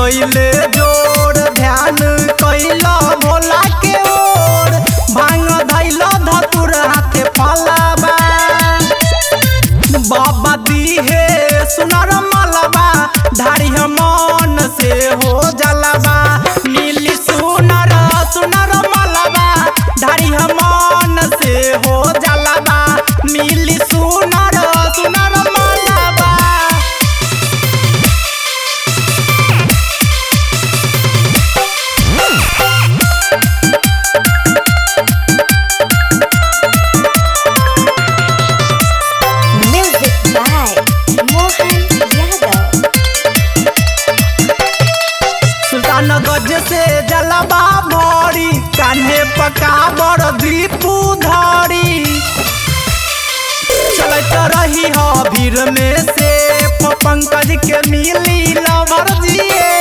गईले जोर ध्यान कैला भोला के ओर भांग धैल धतुर हाथे फलाबा बाबा दीहे सुनर मलबा धारी मन से हो जलबा मिली सुनर सुनर मलबा धारी मन से हो जलबा मिली सुनर सुनर मलबा Music by Mohan Yadav. Sultanganj से जलबा भरी कान्हे पका बड़ दीपू धरी चलत रही हो भीड़ में से पंकज के मिली लवर जिए